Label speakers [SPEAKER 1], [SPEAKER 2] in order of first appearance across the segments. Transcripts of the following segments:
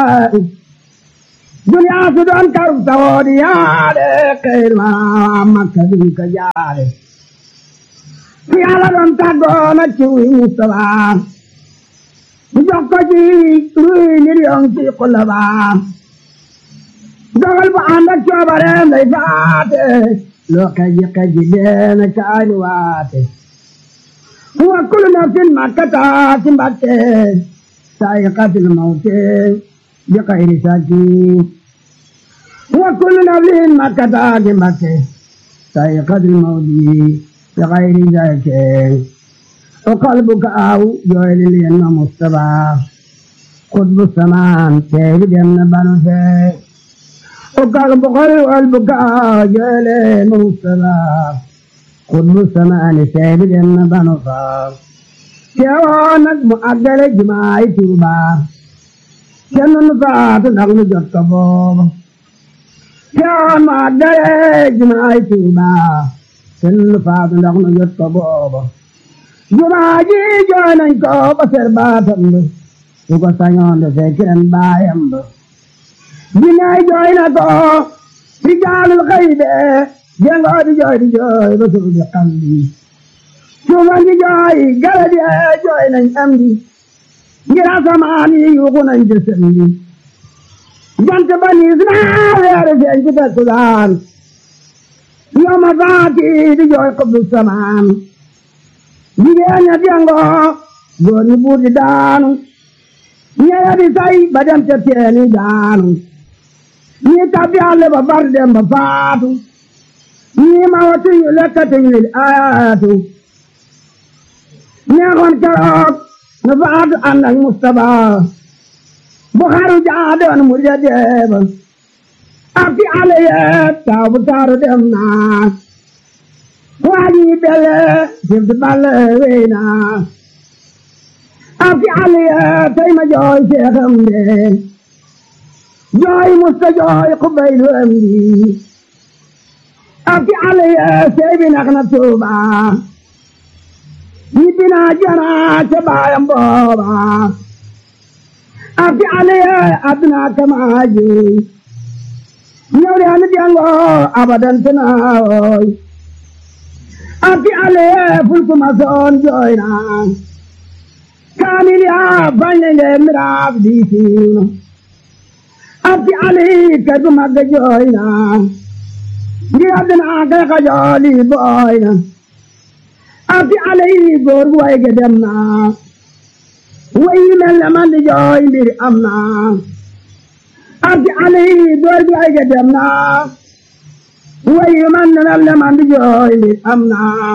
[SPEAKER 1] duniyaa su doon karu sawoodi yaade xeyr ma makka duñ ko jaade su yàlla doon tàggoona ci wi Mustafa mu jox ko ci ruy million ci xulla ba dogal bu ànd ak coobareem lay faate loo kaji kaji deena caani waate wa kullu nafsin makkata ci mbatte saa'iqatul mawte bi xayri saki wa kullu nafsin makkata ci mbatte saa'iqatul mawti bi xayri saki o qalbuka aw jooyli leen ma Mustafa xutbu samaan teebi dem na banu fee o qalbu qalbuka aw jooyli leen ma Mustafa xutbu samaani teebi dem na banu faa teewoo nag mu àggale jumaay Tuuba kenn nu faatu ndax nu jot ko booba teewoo mu àggale jumaay Tuuba kenn nu faatu ndax nu jot ko booba jumaa ji jooy nañ ko ba ser baatam ba su ko sañoon de fekk ren baayam ba jinnaay jooy na ko rijaalul xaybe jengoo di jooy di jooy ba suuf di xam bi suufan di jooy gala di jooy nañ am di ngir asamaan yi yuuxu nañ ci sëm bi jant ba niis naa weeru feeñ ci takkusaan yoma faati di jooy xubbu samaan jigéen ña jangoo góor ñi buur di daanu ñeya di say ba dem ca teeni daanu ñi tabbi àll ba bar dem ba faatu ñi ma watu yu lekkati yu ayaatu neexoon keroog nu faatu ànd ak Mustapha bu xaru jaadoon mu ja deeba ak ci àll yee taw bu taaru dem naa waaji belle jëm ci balle wey naa ak ci àll yee tey ma jooy seexam de jooy musta jooy xubay lu am di ak ci àll yee sey bi nax na tuuba ñibbi naa jana ca baayam booba ak ci àll yee adduna kama juy ñëw de anu jango abadan tanaawoy ak ci àll yee fulku ma soon jooy naa kaamil yaa bañ le nge miraaf diisiina ak ci àll yi kay bu mag jooy naa ngir àddina kay xajooli booy na ak ci àll yi góor gu way ge dem naa way yi mel ne man di jooy mbir am naa ak ci àll yi góor gu way ge dem naa way yi man ne mel ne man di jooy mbir am naa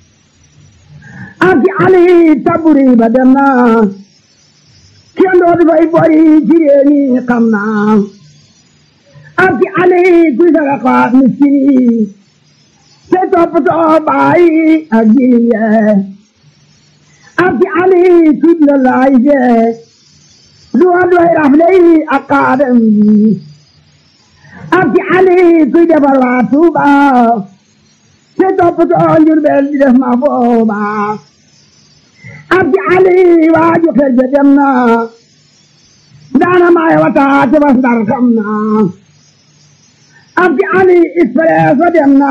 [SPEAKER 1] ak ci àll yi taburi ba dem naa kenn dootu fay bori ci réew mi xam naa ak ci àll yi kuy sara xaat miskin yi te toppatoo bàyyi ak jirim yee ak ci àll yi kuy la laay fee du wa doy rafle yi ak kaadam yi ak ci àll yi kuy defar waa Tuuba te toppatoo Njurbel di def ma booba ak ci àll yi waaju xel ja dem na daana maay wata te bas ndar xam na ak ci àll yi expresso dem na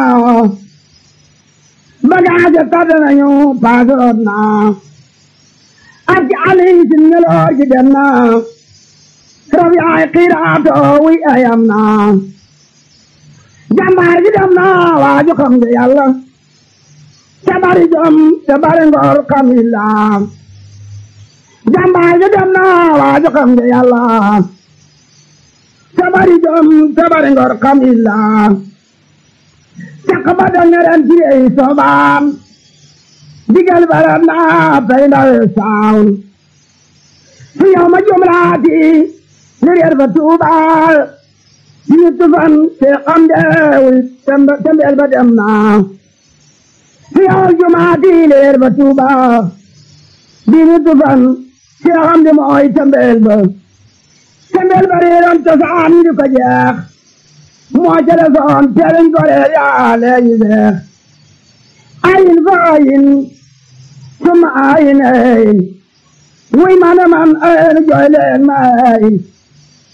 [SPEAKER 1] bagage tàdd nañu paasoot na ak ci àll yi sin ngeloor gi dem na rab yaay xiiraato wi ayam na jàmbaar gi dem na waaju xam nga yàlla te bari jom te bari ngor kamilla jàmbaar gi dem na waaju xam nga yàlla te bari jom te bari ngor kamilla caq ba dangaren tirey sobaam digal baram na pay ndawe saawn fi yow ma jumlaati li reer ba tuubaal ñu tufan te xam deewul tembeel ba dem na fi yow jumaati li reer ba tuubaal di ñu tufan te xam de mooy tembeel ba tembeel ba reeroon cosaan ñu ko jeex moo ca desoon teeliñ ko reer yaa leeñu deex ayin fa ayin suma ayin ayin wuy ma ne man ayin jooy leen ma ayin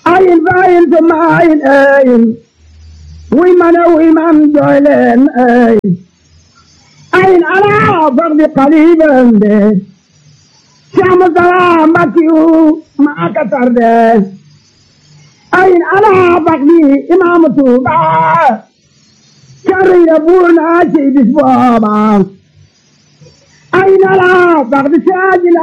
[SPEAKER 1] ayin fayin summa ayin ayin wuy man a wuy man jooy leen ayin ayin ala fardi qaliban de Cheikh Moustapha Mbakiyu maa ka tarde ayin ala fardi imaamu Tuuba carriya buur naa ci bis booba ayin ala fardi saajila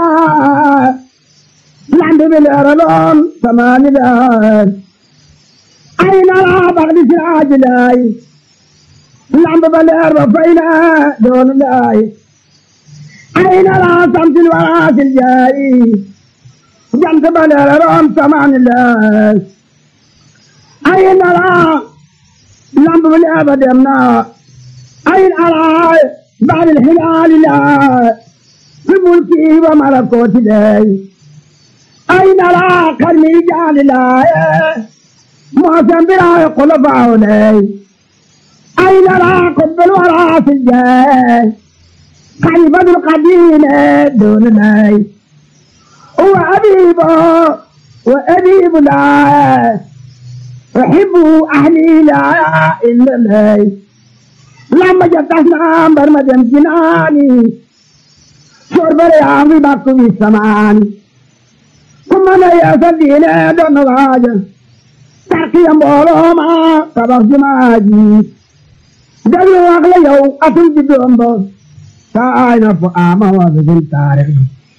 [SPEAKER 1] lamb bi leeraloon samaani leer ay nala bax di siraaji laay lamb ba leer ba fay na doon laay ay nala samsil waraasil jaay jant ba leeraloon samaani leer ay nala lamb ba leer ba dem na ay nala baadil hilaali laa fi mulki wa malakooti lay أين لا كرمي جال لا معظم بلا خلفاء لي أين لا قبل الورى في الجاه خليفة القديم دون لي هو أبيب وأبيب لا أحب أهلي لا إلا لي لما جتنا برمجم جناني شرب رياض باكو السمان kuma na yaasa diine doon na waaja tarkiya mbooloo ma tabax jumaa ji déglu wax la yow atul ji doom ba saay na fu ama wa bigin taarix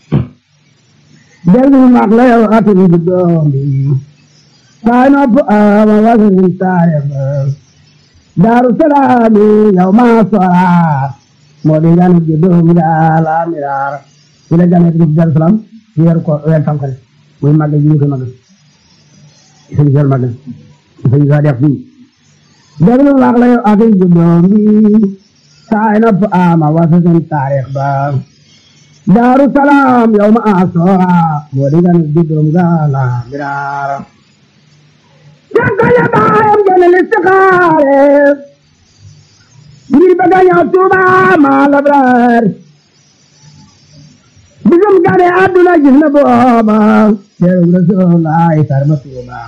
[SPEAKER 1] déglu wax la yow atul ji doom bi saay na fu ama wa bigin taarix daaru salaami yow maa sora moo di gane ji doom daa la miraar ci la gane ci daaru salaam weer ko weer tamxarit muy màggal ji ñu koy màggal sëñ Sall màggal sëñ Sall def fii déglu wax la yow ak juddoom bi saay na fa ama wasa seen taarix ba daaru salaam yow ma asoora moo di gan juddoom ga la biraara jànka ya baayam gene listixaare ngir bëgg a ñëw Tuuba ma labraar bisum gane àdduna gis na booba teew Rasulullaay sarma Tuuba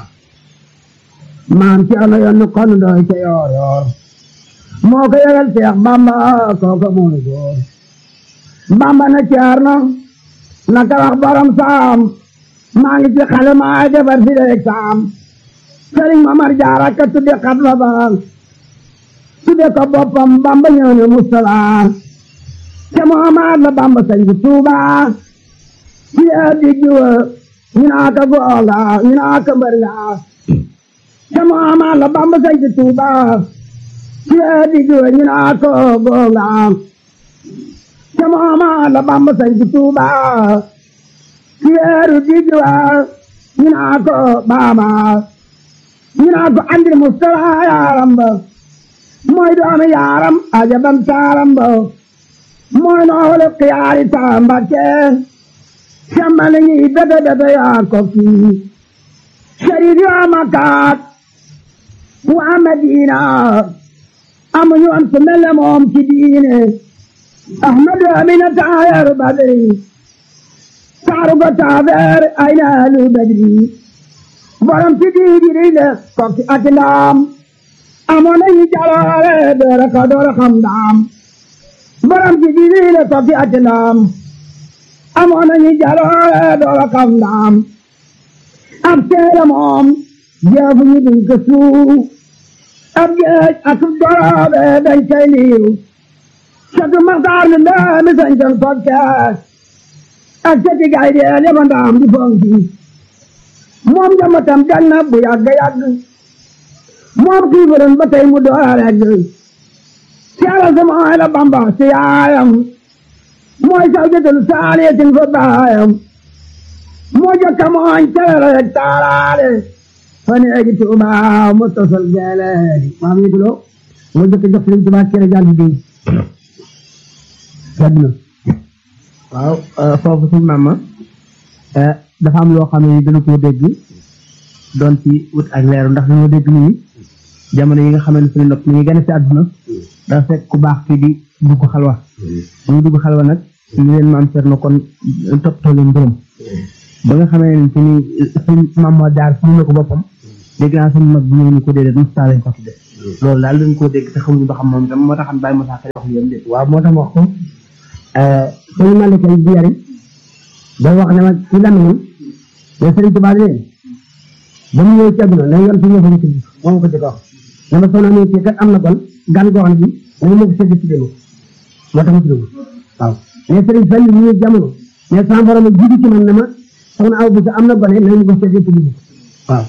[SPEAKER 1] maam ci ano yoon kon doy ca yoor yoor moo ko yëgal Seex Bamba kooka mooy góor Bamba na caar na naka wax borom saam maa ngi ci xale maa defar si leeg saam Sëriñ Mamar Jaara ka tudde xatma ba tudde ko boppam Bamba ñëw ne Mustala te Muhammad la Bamba sañ ci Tuuba ci addi jiwa ñu naa ko googa ñu naa ko mbër nga te Muhammad la Bamba sañ ci Tuuba ci addi jiwa ñu naa ko googa te Muhammad la Bamba sañ ci Tuuba ci addi jiwa ñu naa ko baaba ñu naa ko andi Mustafa yaaram ba mooy doomi yaaram ajabam taaram ba mooy noole xiyaari taambake sambale ñi bete bete yaa ko kii sharif yaa makaat waa Madina amuñu am su mel ne moom ci diine ahmadu amina taayaru badri taaru ko taabeer ay naalu badri borom ci diigiri le kokki ak ndaam amoon nañu jaloore doora ka doora xam ndaam borom ci diigiri le kokki ak ndaam amoon nañu jaloore doora xam ndaam ab teere moom jeefu ñu duñ ko suuf ab geej ak doroobe dañ koy liiw satu maxtaar mi ndee mi sañ ton podcast ak sati gay dee leba ndaam di fonki moom njambatam dal na bu yàgg yàgg moom xiifaran ba tey mu doora regg seera sama ay la bamba si yaayam mooy saw jëtal saaliyatin fa baayam moo jokka mooñ tere rek taalaale fane egi tuuba mu tosal geeleegi maam yi tulo moo jokka jox leen tuuba kere jàll di yàgg na waaw foofu suñ maama dafa am loo xam ne dana koo dégg doon ci wut ak leeru ndax dañoo dégg nii jamono yi nga xam ne suñu nopp mi ngi gën a si àdduna dafa fekk ku baax kii di dugg xalwa mu dugg xalwa nag ñu leen maam seet na kon toppatoo leen mbërëm ba nga xamee ne ci ni suñ maam moo jaar suñu na ko boppam
[SPEAKER 2] dégg naa sama mag bi ñëw ni ko déedéet Moustapha lañ ko tudde loolu daal dañ koo dégg te xamuñu ba xam moom itam moo tax xam bàyyi Moussa Kay wax yéen de
[SPEAKER 1] waaw moo tax wax ko suñu malikal bi yari da wax ne ma ci lamiñam ne Sëriñ Tuubaa leen ba mu ñëw ci àdduna na yoon fi ñëw fa ñu tudd moom ko jëkk wax ne ma soxna mi ci kat am na kon gan goo xam ne bi nañu ma ko sedd ci démo moo tax ma tudd waaw mais Sëriñ Fall ñu ñëw jamono mais sama borom a jiitu ci man ne ma soxna aw bi sa am na gone nañu ko sedd ci démo waaw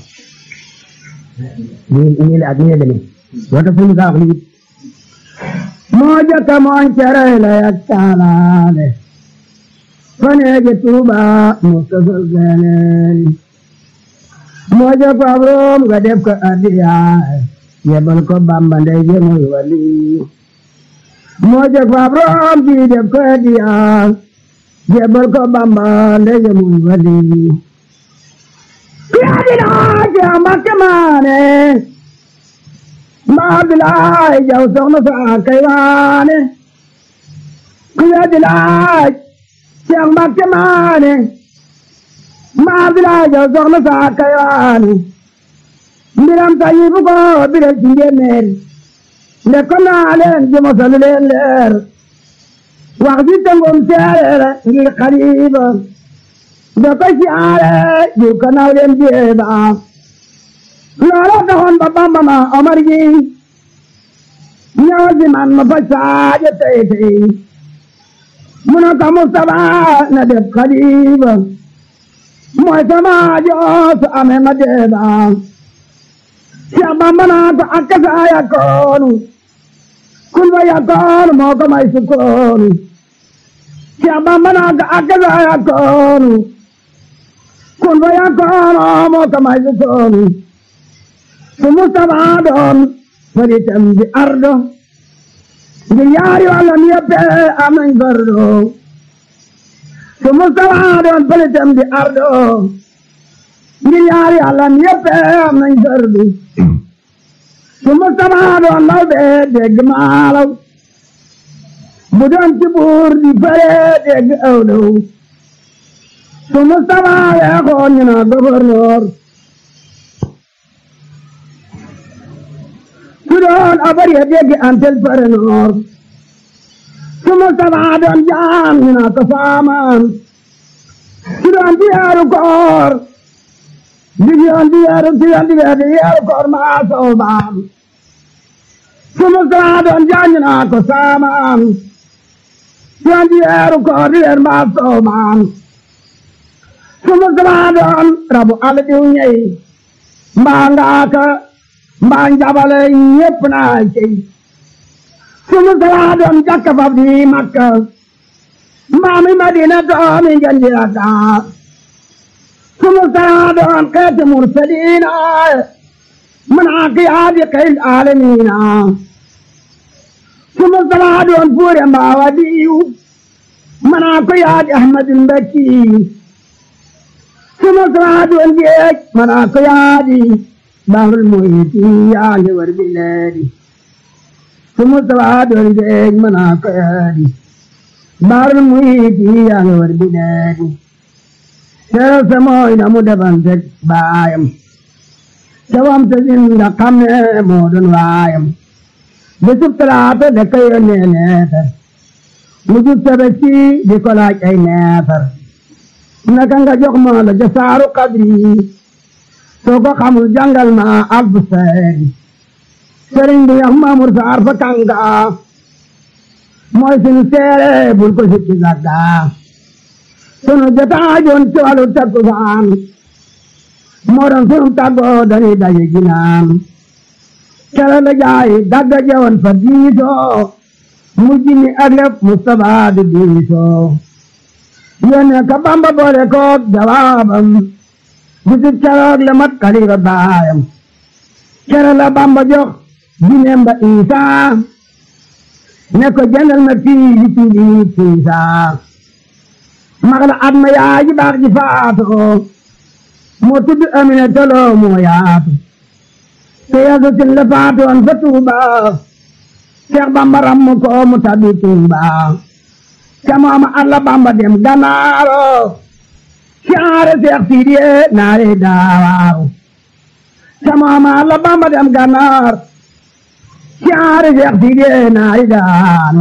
[SPEAKER 1] nii nii la ak nii la demee moo tax suñu kaa wax lii moo jëkk mooñ cere la yak taalaale faneeje tuuba mu sosol geeneeni moo jëkk ab room nga def ko addiyaay yebal ko bamba ndey je muy wali moo jëkk ab room ji def ko addiyaay yebal ko bamba ndey je muy wali yaadinaa ci amakke maane mbaa bilaay jaw soxna saa kay waane ku weddi laaj Seex Mbàkke maane mbaa bilaay jaw soxna saa kay waane mbiram tayi bu ko biral ci njéeméer nde ko naa leen ji mosalu leen leer wax ji tëngum seereer ngir xariba nde ko siyaare ji ko naw leen jeeba loola taxoon ba Bamba ma Omar gi ñëwal si man ma faj saaje tey tey mu ne ko Mustapha na def xalifa mooy sama joosu amee ma deeba Cheikh Bamba naa ko akka saa yakkoonu kun fa yakkoonu moo ko may sukkoonu Cheikh Bamba naa ko akka saa yakkoonu kun fa yakkoonu moo ko may sukkoonu su Mustapha doon faritam di ardo ngir yaari wàllam yëpp am nañ fardo su Mustapha doon faritam di ardo ngir yaari wàllam yëpp am nañ fardo su Mustapha doon law bee dégg maalaw bu doon ci buur di fare dégg awlaw su Mustapha weexoon ñu na gouverneur su doon abar ya dégg antel pare noor su Mustapha doon jaam ñu naa ko saamaan su doon di yeeru koor di yoon di yeeru di yoon di yeeru di yeeru koor maa soobaam su Mustapha doon jaam ñu naa ko saamaan su doon di yeeru koor di yeeru maa soobaam su Mustapha doon rabu àll diw ñey mbaa ngaaka mbaa njabale ñépp naa cey su Mustapha doon jakka fab di Makka mbaa mi Madina doomi ngeen di Dakar su Mustapha doon xeeti mursaliina man aqiyaadi xeyl aalamiina su Mustapha doon fuure mbaa wadiyu man aqiyaadi Ahmadul Mbakki su Mustapha doon géej man aqiyaadi bahrul muhiti yaa ngi war bileedi su Mustapha doon géej mën naa ko yaadi bahrul muhiti yaa ngi war bileedi seeral sa mooy na mu defanteeg baayam cawam sa sin nga xam ne moo doon waayam bisub talaata da ko yónnee neefar mu jub tabaski di ko laaj ay neefar naka nga jox ma la jasaaru qadri soo ko xamul jàngal ma alfu seeri sëriñ bi yax Maamur Saar fa kanga mooy sunu seere bul ko sikki gàgga sunu jotaajoon ci wàllu takkusaan moo doon sunu tàggoo dañuy daje ginaan kere la jaay dagga jewoon fa diisoo mujj ni ak lépp Mustapha di diisoo yónnee ka Bamba boole koog jawaabam bisib keroog la mat xalifa baayam kere la Bamba jox jineem ba Isaa ne ko jëndal ma fii li tuubi Isaa mag la at ma yaay ji baax ji faatoo moo tudd Amina tolo moo yaatu te yasu sin la faatoon fa Tuuba Seex Bamba ram ko mu tabbi Tuuba ca mooma alla Bamba dem Ganaaro siyaare Seex Sidiye naare daawaaru sama la bamba dem gànnaar siyaare Seex Sidiye naari daan